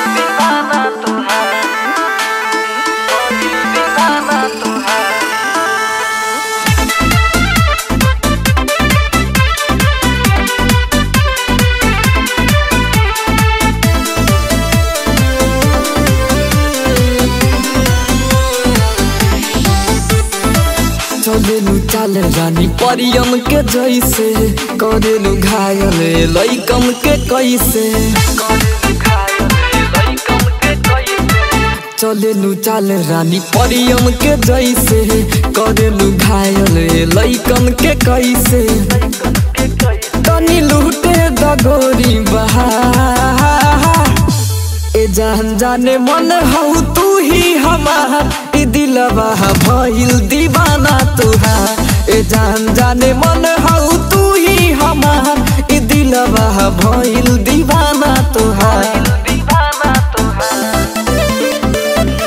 दीवाना तुहार भइल दीवाना तुहार चलेलु चाल रानी परियम के जैसे करेलु घायल लैकम के कैसे चलेलु चाल रानी परियम के जैसे करेलु घायल लैकम के कैसे तनी लूटे दगोरी बहा ए जान जाने मन हौ तू ही हमार ई दिलवा भइल दीवाना तुहार ए जान जाने मन हौ तू ही हमार ई दिलवा भइल दीवाना तुहार दीवाना तुहार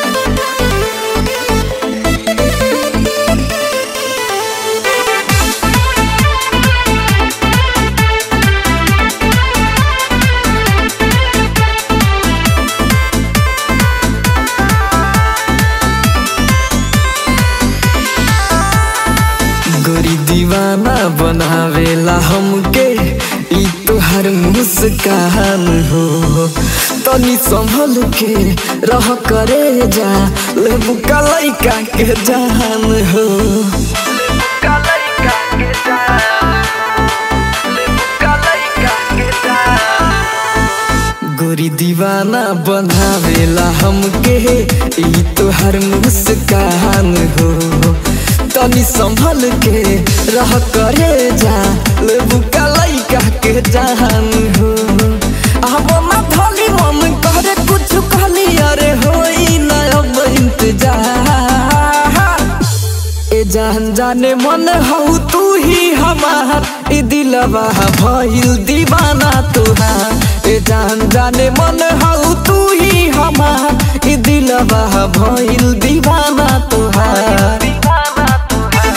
गोरी दीवाना बनावेला हमके ई तोहर मुस्कान हो तनी संभल के रह करे जा लेबू का लइका के जान हो कलैका के जान कलैका के जान गोरी दीवाना बनावेला हमके ई तोहर मुस्कान हो तनी संभल के रह करे जा लेबू का लइका के जान हो अब ना धली मन करे कुछ कहली अरे होई ना अब इंतजार ए जान जाने मन हौ तू ही हमार ई दिलवा भइल दीवाना तुहार ए जान जाने मन हौ तू ही हमार ई दिलवा भइल दीवाना तुहार दीवाना तुहार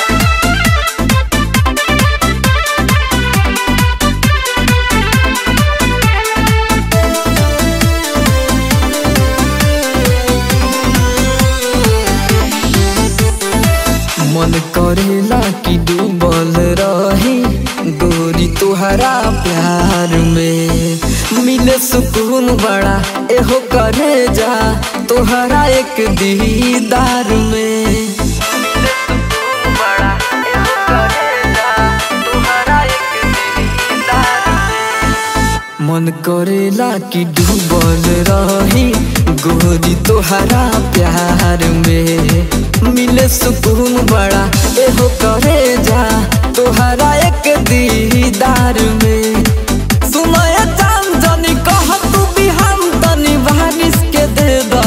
मन करेला कि डूबल रही गोरी तुहरा प्यार में मिले सुकून बड़ा एहो करे जा तोहरा एक दीदार में बड़ा एहो करेला तुहरा एक दीदार मन करेला कि डूबल रही गोरी तोहरा प्यार में मिले सुकून बड़ा एहो करे जा तोहरा एक दीदार में सुनय जान जानी कह तू बिहान तनी बारिश के दे द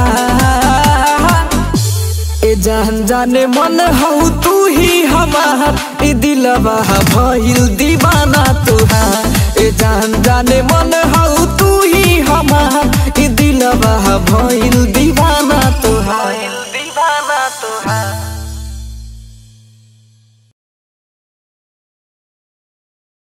करार ए जान जाने मन हौ तू ही हमार ई दिलवा भइल दीवाना तुहार ए जान जाने मन हौ तू ही हमार ई दिलवा भइल